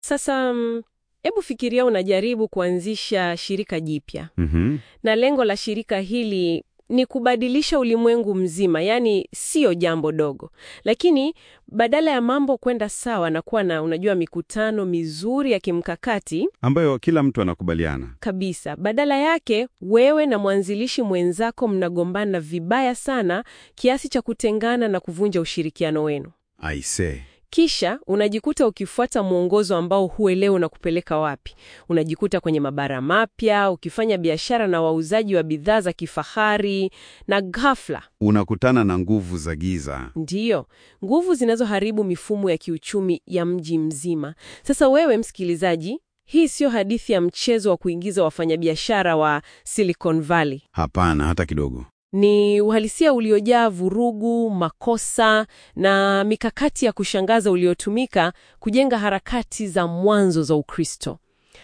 Sasa mm, hebu fikiria unajaribu kuanzisha shirika jipya, Mhm. na lengo la shirika hili ni kubadilisha ulimwengu mzima, yaani siyo jambo dogo. Lakini badala ya mambo kwenda sawa na kuwa na unajua, mikutano mizuri ya kimkakati Ambayo kila mtu anakubaliana. kabisa, badala yake wewe na mwanzilishi mwenzako mnagombana vibaya sana kiasi cha kutengana na kuvunja ushirikiano wenu. Aise. Kisha unajikuta ukifuata mwongozo ambao huelewi unakupeleka wapi. Unajikuta kwenye mabara mapya, ukifanya biashara na wauzaji wa bidhaa za kifahari, na ghafla, Unakutana na nguvu za giza. ndiyo nguvu zinazoharibu mifumo ya kiuchumi ya mji mzima. Sasa wewe msikilizaji, hii siyo hadithi ya mchezo wa kuingiza wafanyabiashara wa Silicon Valley. Hapana, hata kidogo. Ni uhalisia uliojaa vurugu, makosa na mikakati ya kushangaza uliotumika kujenga harakati za mwanzo za Ukristo.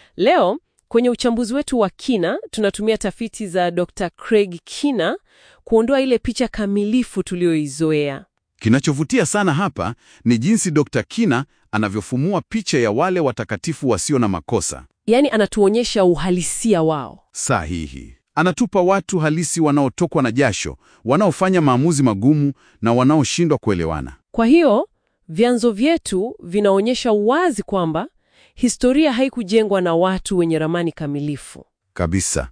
Leo kwenye uchambuzi wetu wa kina tunatumia tafiti za Dr. Craig Kina kuondoa ile picha kamilifu tuliyoizoea. Kinachovutia sana hapa ni jinsi Dr. Kina anavyofumua picha ya wale watakatifu wasio na makosa. Yaani anatuonyesha uhalisia wao. Sahihi. Anatupa watu halisi wanaotokwa na jasho, wanaofanya maamuzi magumu na wanaoshindwa kuelewana. Kwa hiyo vyanzo vyetu vinaonyesha wazi kwamba historia haikujengwa na watu wenye ramani kamilifu. Kabisa.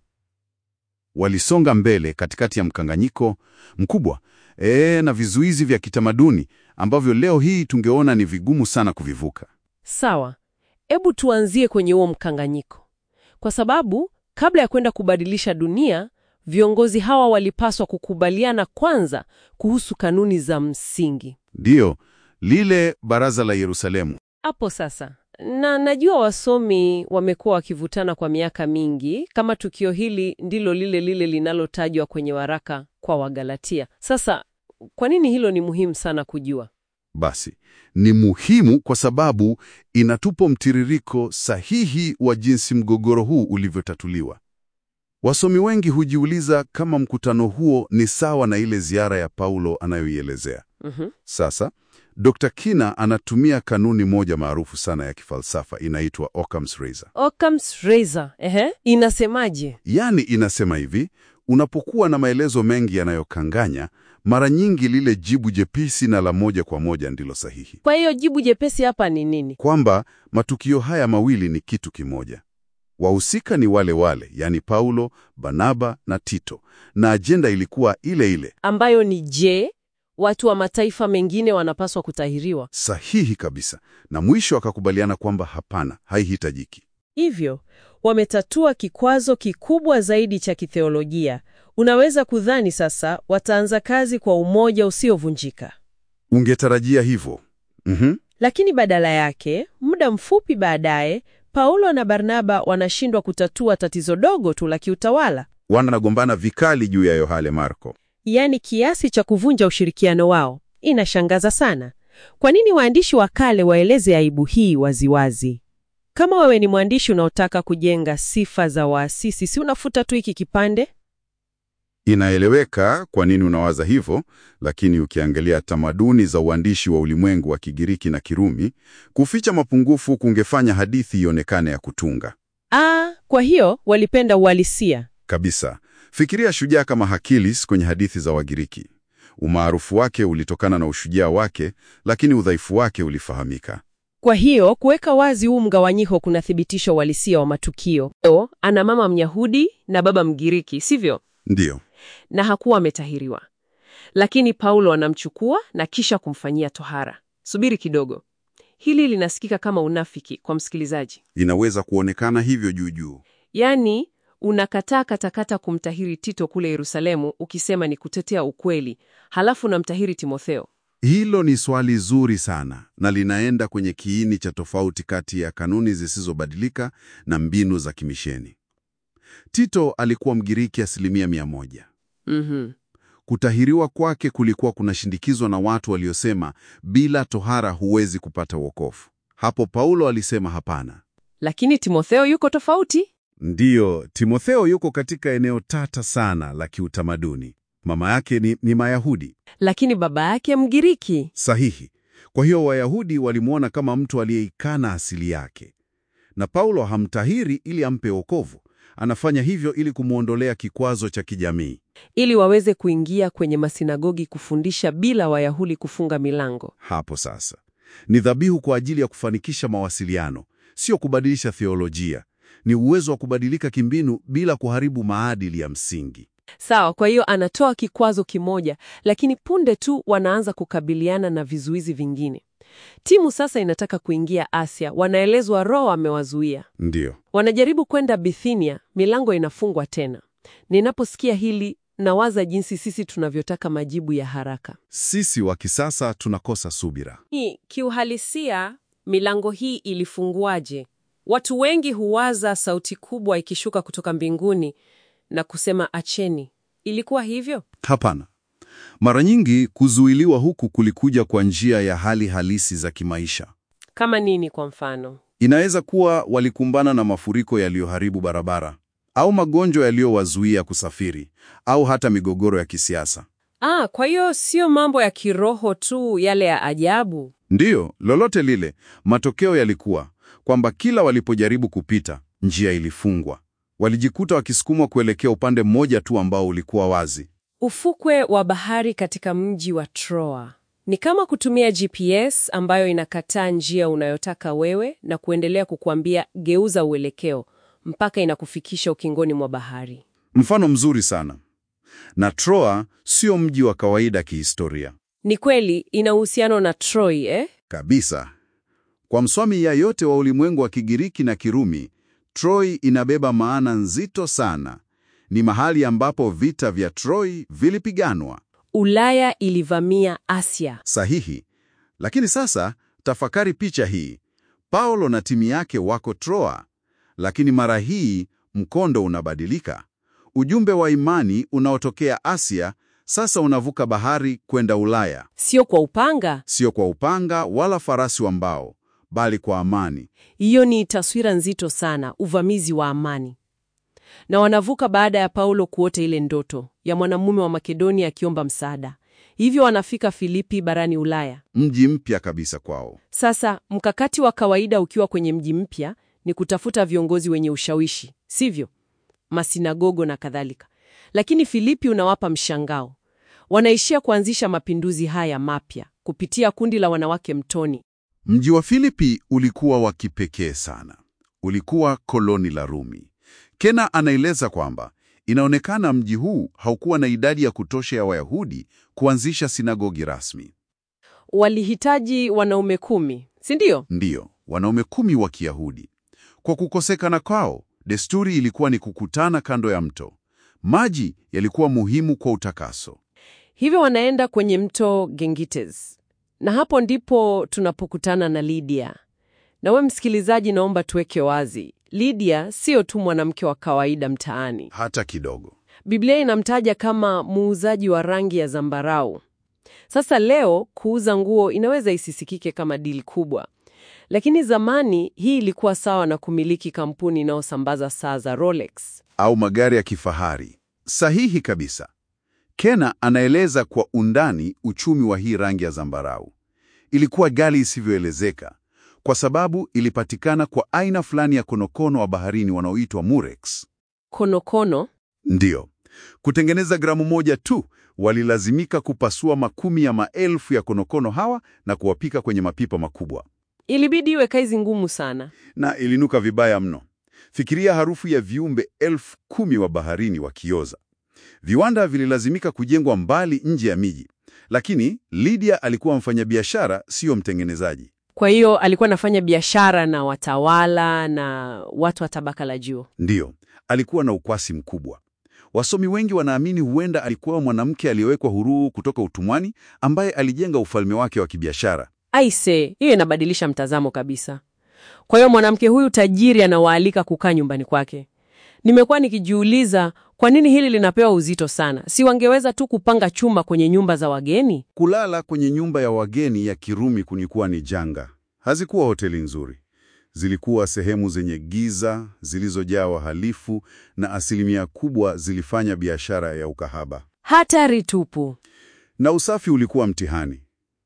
Walisonga mbele katikati ya mkanganyiko mkubwa ee, na vizuizi vya kitamaduni ambavyo leo hii tungeona ni vigumu sana kuvivuka. Sawa, hebu tuanzie kwenye huo mkanganyiko, kwa sababu kabla ya kwenda kubadilisha dunia, viongozi hawa walipaswa kukubaliana kwanza kuhusu kanuni za msingi. Ndiyo, lile baraza la Yerusalemu. Hapo sasa, na najua wasomi wamekuwa wakivutana kwa miaka mingi kama tukio hili ndilo lile lile linalotajwa kwenye waraka kwa Wagalatia. Sasa, kwa nini hilo ni muhimu sana kujua? Basi, ni muhimu kwa sababu inatupa mtiririko sahihi wa jinsi mgogoro huu ulivyotatuliwa. Wasomi wengi hujiuliza kama mkutano huo ni sawa na ile ziara ya Paulo anayoielezea. Mhm. Sasa, Dr. Kina anatumia kanuni moja maarufu sana ya kifalsafa inaitwa Occam's Razor. Occam's Razor, ehe, inasemaje? Yaani inasema hivi, unapokuwa na maelezo mengi yanayokanganya, mara nyingi lile jibu jepesi na la moja kwa moja ndilo sahihi. Kwa hiyo jibu jepesi hapa ni nini? Kwamba matukio haya mawili ni kitu kimoja. Wahusika ni wale wale, yani Paulo, Barnaba na Tito, na ajenda ilikuwa ile ile. Ambayo ni je, watu wa mataifa mengine wanapaswa kutahiriwa? Sahihi kabisa. Na mwisho akakubaliana kwamba hapana, haihitajiki. Hivyo wametatua kikwazo kikubwa zaidi cha kitheolojia. Unaweza kudhani sasa wataanza kazi kwa umoja usiovunjika, Ungetarajia hivyo. Mhm. lakini badala yake, muda mfupi baadaye, Paulo na Barnaba wanashindwa kutatua tatizo dogo tu la kiutawala, Wanagombana vikali juu ya Yohane Marko. yaani kiasi cha kuvunja ushirikiano wao. Inashangaza sana. Kwa nini waandishi wa kale waeleze aibu hii waziwazi? Kama wewe ni mwandishi unaotaka kujenga sifa za waasisi, si unafuta tu hiki kipande? Inaeleweka kwa nini unawaza hivyo, lakini ukiangalia tamaduni za uandishi wa ulimwengu wa Kigiriki na Kirumi, kuficha mapungufu kungefanya hadithi ionekane ya kutunga Ah, kwa hiyo walipenda uhalisia. kabisa. Fikiria shujaa kama Hakilis kwenye hadithi za Wagiriki. Umaarufu wake ulitokana na ushujaa wake, lakini udhaifu wake ulifahamika. Kwa hiyo kuweka wazi huu mgawanyiko kunathibitisha uhalisia wa matukio. Leo ana mama Myahudi na baba Mgiriki, sivyo? Ndiyo, Na hakuwa ametahiriwa, lakini Paulo anamchukua na kisha kumfanyia tohara. Subiri kidogo, hili linasikika kama unafiki kwa msikilizaji. inaweza kuonekana hivyo juu juu. Yaani unakataa katakata kumtahiri Tito kule Yerusalemu, ukisema ni kutetea ukweli, halafu unamtahiri Timotheo. Hilo ni swali zuri sana na linaenda kwenye kiini cha tofauti kati ya kanuni zisizobadilika na mbinu za kimisheni. Tito alikuwa Mgiriki asilimia mia moja. Mhm. Kutahiriwa kwake kulikuwa kunashindikizwa na watu waliosema bila tohara huwezi kupata wokovu. Hapo Paulo alisema hapana. Lakini Timotheo yuko tofauti. Ndiyo, Timotheo yuko katika eneo tata sana la kiutamaduni. Mama yake ni, ni Mayahudi. lakini baba yake Mgiriki. Sahihi. Kwa hiyo Wayahudi walimwona kama mtu aliyeikana asili yake, na Paulo hamtahiri ili ampe wokovu. Anafanya hivyo ili kumwondolea kikwazo cha kijamii. Ili waweze kuingia kwenye masinagogi kufundisha bila Wayahudi kufunga milango. Hapo sasa ni dhabihu kwa ajili ya kufanikisha mawasiliano, sio kubadilisha theolojia. Ni uwezo wa kubadilika kimbinu bila kuharibu maadili ya msingi. Sawa, kwa hiyo anatoa kikwazo kimoja, lakini punde tu wanaanza kukabiliana na vizuizi vingine. Timu sasa inataka kuingia Asia, wanaelezwa Roho amewazuia. Ndiyo, Wanajaribu kwenda Bithinia, milango inafungwa tena. Ninaposikia hili nawaza jinsi sisi tunavyotaka majibu ya haraka. sisi wa kisasa tunakosa subira. Hii kiuhalisia, milango hii ilifunguaje? Watu wengi huwaza sauti kubwa ikishuka kutoka mbinguni na kusema acheni. Ilikuwa hivyo? Hapana. Mara nyingi kuzuiliwa huku kulikuja kwa njia ya hali halisi za kimaisha. Kama nini kwa mfano? Inaweza kuwa walikumbana na mafuriko yaliyoharibu barabara au magonjwa yaliyowazuia kusafiri au hata migogoro ya kisiasa. Ah, kwa hiyo sio mambo ya kiroho tu yale ya ajabu. Ndiyo, lolote lile, matokeo yalikuwa kwamba kila walipojaribu kupita, njia ilifungwa. Walijikuta wakisukumwa kuelekea upande mmoja tu ambao ulikuwa wazi. Ufukwe wa bahari katika mji wa Troa ni kama kutumia GPS ambayo inakataa njia unayotaka wewe na kuendelea kukuambia geuza uelekeo mpaka inakufikisha ukingoni mwa bahari. Mfano mzuri sana. Na Troa sio mji wa kawaida kihistoria Ni kweli ina uhusiano na Troy, eh? kabisa. Kwa msomi yeyote wa ulimwengu wa Kigiriki na Kirumi, Troy inabeba maana nzito sana. Ni mahali ambapo vita vya Troy vilipiganwa. Ulaya ilivamia Asia. Sahihi. Lakini sasa tafakari picha hii. Paulo na timu yake wako Troa, lakini mara hii mkondo unabadilika. Ujumbe wa imani unaotokea Asia sasa unavuka bahari kwenda Ulaya, Sio kwa upanga. sio kwa upanga wala farasi wa mbao, bali kwa amani. Hiyo ni taswira nzito sana, uvamizi wa amani. Na wanavuka baada ya Paulo kuota ile ndoto ya mwanamume wa Makedonia akiomba msaada. Hivyo wanafika Filipi barani Ulaya. Mji mpya kabisa kwao. Sasa mkakati wa kawaida ukiwa kwenye mji mpya ni kutafuta viongozi wenye ushawishi, sivyo? Masinagogo na kadhalika. Lakini Filipi unawapa mshangao. Wanaishia kuanzisha mapinduzi haya mapya kupitia kundi la wanawake mtoni. Mji wa Filipi ulikuwa wa kipekee sana. Ulikuwa koloni la Rumi. Kena anaeleza kwamba inaonekana mji huu haukuwa na idadi ya kutosha ya Wayahudi kuanzisha sinagogi rasmi. Walihitaji wanaume kumi, si ndio? Ndiyo, wanaume kumi wa Kiyahudi. Kwa kukosekana kwao, desturi ilikuwa ni kukutana kando ya mto. Maji yalikuwa muhimu kwa utakaso. Hivyo wanaenda kwenye mto Gengites, na hapo ndipo tunapokutana na Lydia. Na we msikilizaji, naomba tuweke wazi, Lydia sio tu mwanamke wa kawaida mtaani. Hata kidogo. Biblia inamtaja kama muuzaji wa rangi ya zambarau. Sasa leo kuuza nguo inaweza isisikike kama dili kubwa, lakini zamani hii ilikuwa sawa na kumiliki kampuni inayosambaza saa za Rolex. Au magari ya kifahari. Sahihi kabisa. Kena anaeleza kwa undani uchumi wa hii rangi ya zambarau. Ilikuwa ghali isivyoelezeka kwa sababu ilipatikana kwa aina fulani ya konokono wa baharini wanaoitwa murex. Konokono Ndiyo, kutengeneza gramu moja tu walilazimika kupasua makumi ya maelfu ya konokono hawa na kuwapika kwenye mapipa makubwa, ilibidi iwe kazi ngumu sana. na ilinuka vibaya mno. Fikiria harufu ya viumbe elfu kumi wa baharini wakioza. Viwanda vililazimika kujengwa mbali nje ya miji, lakini Lydia alikuwa mfanyabiashara, siyo mtengenezaji. Kwa hiyo alikuwa anafanya biashara na watawala na watu wa tabaka la juu. Ndiyo, alikuwa na ukwasi mkubwa. Wasomi wengi wanaamini huenda alikuwa mwanamke aliyewekwa huru kutoka utumwani ambaye alijenga ufalme wake wa kibiashara. Aise, hiyo inabadilisha mtazamo kabisa. Kwa hiyo mwanamke huyu tajiri anawaalika kukaa nyumbani kwake. Nimekuwa nikijiuliza kwa nini hili linapewa uzito sana. Si wangeweza tu kupanga chumba kwenye nyumba za wageni? Kulala kwenye nyumba ya wageni ya Kirumi kunikuwa ni janga. Hazikuwa hoteli nzuri, zilikuwa sehemu zenye giza, zilizojaa wahalifu, na asilimia kubwa zilifanya biashara ya ukahaba, Hatari tupu. na usafi ulikuwa mtihani.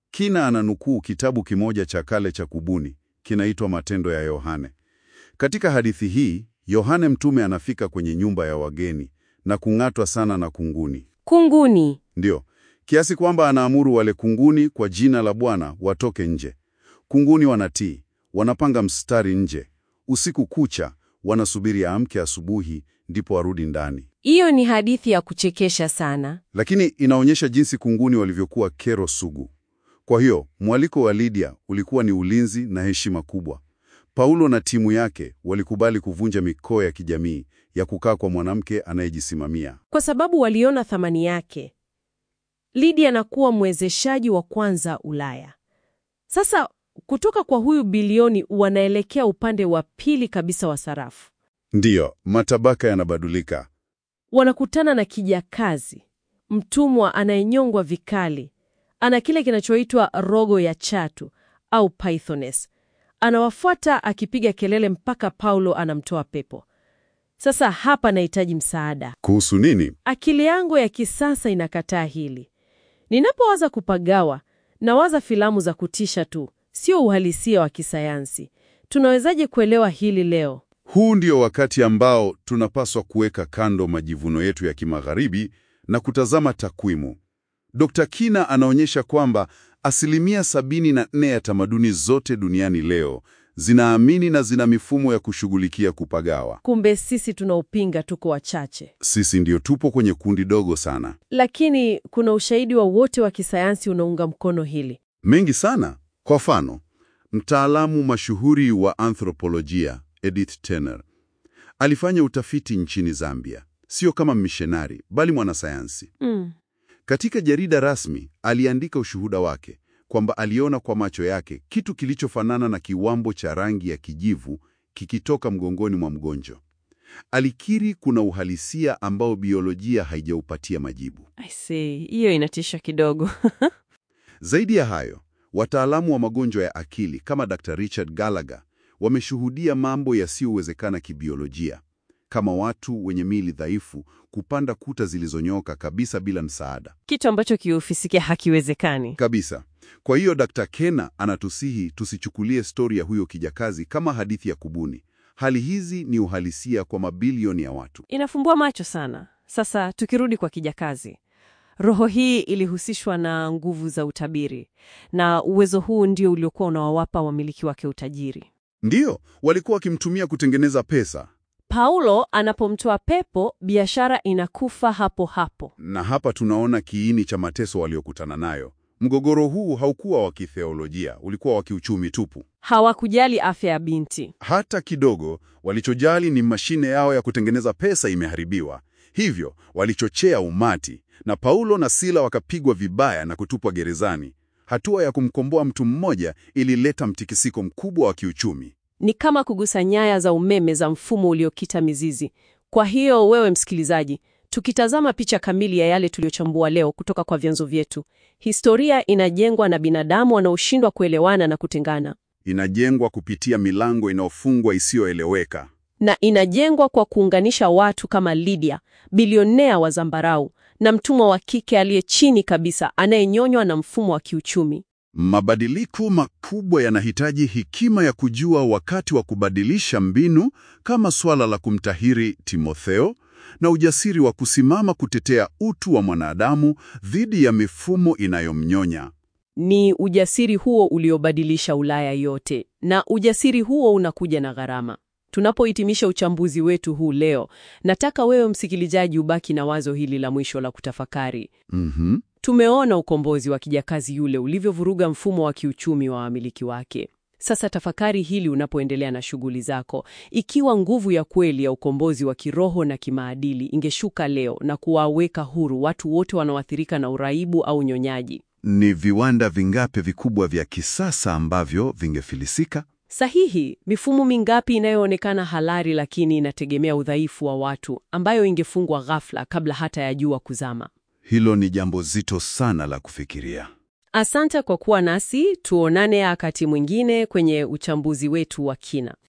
Kina ananukuu kitabu kimoja cha kale cha kubuni kinaitwa Matendo ya Yohane. Katika hadithi hii, Yohane mtume anafika kwenye nyumba ya wageni na kung'atwa sana na kunguni. Kunguni. Ndiyo, kiasi kwamba anaamuru wale kunguni kwa jina la Bwana watoke nje. Kunguni wanatii, wanapanga mstari nje. Usiku kucha wanasubiri aamke asubuhi, ndipo warudi ndani. Hiyo ni hadithi ya kuchekesha sana. Lakini inaonyesha jinsi kunguni walivyokuwa kero sugu. Kwa hiyo mwaliko wa Lydia ulikuwa ni ulinzi na heshima kubwa. Paulo na timu yake walikubali kuvunja mikoa ya kijamii ya kukaa kwa mwanamke anayejisimamia. Kwa sababu waliona thamani yake. Lydia anakuwa mwezeshaji wa kwanza Ulaya. Sasa kutoka kwa huyu bilioni wanaelekea upande wa pili kabisa wa sarafu. Ndiyo, matabaka yanabadilika. Wanakutana na kijakazi, mtumwa anayenyongwa vikali. Ana kile kinachoitwa rogo ya chatu au pythoness. Anawafuata akipiga kelele mpaka Paulo anamtoa pepo. Sasa hapa nahitaji msaada. Kuhusu nini? Akili yangu ya kisasa inakataa hili. Ninapowaza kupagawa, nawaza filamu za kutisha tu, sio uhalisia wa kisayansi. Tunawezaje kuelewa hili leo? Huu ndio wakati ambao tunapaswa kuweka kando majivuno yetu ya kimagharibi na kutazama takwimu. Dr. Kina anaonyesha kwamba asilimia sabini na nne ya tamaduni zote duniani leo zinaamini na zina mifumo ya kushughulikia kupagawa. Kumbe sisi tunaopinga tuko wachache, Sisi ndio tupo kwenye kundi dogo sana. lakini kuna ushahidi wa wote wa kisayansi unaunga mkono hili. Mengi sana. Kwa mfano, mtaalamu mashuhuri wa anthropolojia Edith Turner alifanya utafiti nchini Zambia, sio kama mishonari bali mwanasayansi. Mm. Katika jarida rasmi aliandika ushuhuda wake kwamba aliona kwa macho yake kitu kilichofanana na kiwambo cha rangi ya kijivu kikitoka mgongoni mwa mgonjwa. Alikiri kuna uhalisia ambao biolojia haijaupatia majibu. I see. Hiyo inatisha kidogo. Zaidi ya hayo, wataalamu wa magonjwa ya akili kama Dr. Richard Gallagher wameshuhudia mambo yasiyowezekana kibiolojia, kama watu wenye miili dhaifu kupanda kuta zilizonyoka kabisa bila msaada. Kitu ambacho kiufisikia hakiwezekani. Kabisa. Kwa hiyo Dr. Kena anatusihi tusichukulie stori ya huyo kijakazi kama hadithi ya kubuni. Hali hizi ni uhalisia kwa mabilioni ya watu. Inafumbua macho sana. Sasa tukirudi kwa kijakazi, roho hii ilihusishwa na nguvu za utabiri, na uwezo huu ndio uliokuwa unawawapa wamiliki wake utajiri. Ndiyo, walikuwa wakimtumia kutengeneza pesa. Paulo anapomtoa pepo, biashara inakufa hapo hapo. Na hapa tunaona kiini cha mateso waliokutana nayo. Mgogoro huu haukuwa wa kitheolojia, ulikuwa wa kiuchumi tupu. Hawakujali afya ya binti. Hata kidogo, walichojali ni mashine yao ya kutengeneza pesa imeharibiwa. Hivyo walichochea umati, na Paulo na Sila wakapigwa vibaya na kutupwa gerezani. Hatua ya kumkomboa mtu mmoja ilileta mtikisiko mkubwa wa kiuchumi. Ni kama kugusa nyaya za umeme za mfumo uliokita mizizi. Kwa hiyo wewe msikilizaji, tukitazama picha kamili ya yale tuliyochambua leo kutoka kwa vyanzo vyetu, historia inajengwa na binadamu wanaoshindwa kuelewana na kutengana, Inajengwa kupitia milango inayofungwa isiyoeleweka. na inajengwa kwa kuunganisha watu kama Lydia, bilionea wa zambarau, na mtumwa wa kike aliye chini kabisa anayenyonywa na mfumo wa kiuchumi. Mabadiliko makubwa yanahitaji hekima ya kujua wakati wa kubadilisha mbinu, kama swala la kumtahiri Timotheo, na ujasiri wa kusimama kutetea utu wa mwanadamu dhidi ya mifumo inayomnyonya. Ni ujasiri huo uliobadilisha Ulaya yote, na ujasiri huo unakuja na gharama. Tunapohitimisha uchambuzi wetu huu leo, nataka wewe msikilizaji ubaki na wazo hili la mwisho la kutafakari. Mhm. Tumeona ukombozi wa kijakazi yule ulivyovuruga mfumo wa kiuchumi wa wamiliki wake. Sasa tafakari hili unapoendelea na shughuli zako. Ikiwa nguvu ya kweli ya ukombozi wa kiroho na kimaadili ingeshuka leo na kuwaweka huru watu wote wanaoathirika na uraibu au unyonyaji, Ni viwanda vingapi vikubwa vya kisasa ambavyo vingefilisika? Sahihi, mifumo mingapi inayoonekana halali lakini inategemea udhaifu wa watu ambayo ingefungwa ghafla kabla hata ya jua kuzama. Hilo ni jambo zito sana la kufikiria. Asante kwa kuwa nasi, tuonane wakati mwingine kwenye uchambuzi wetu wa kina.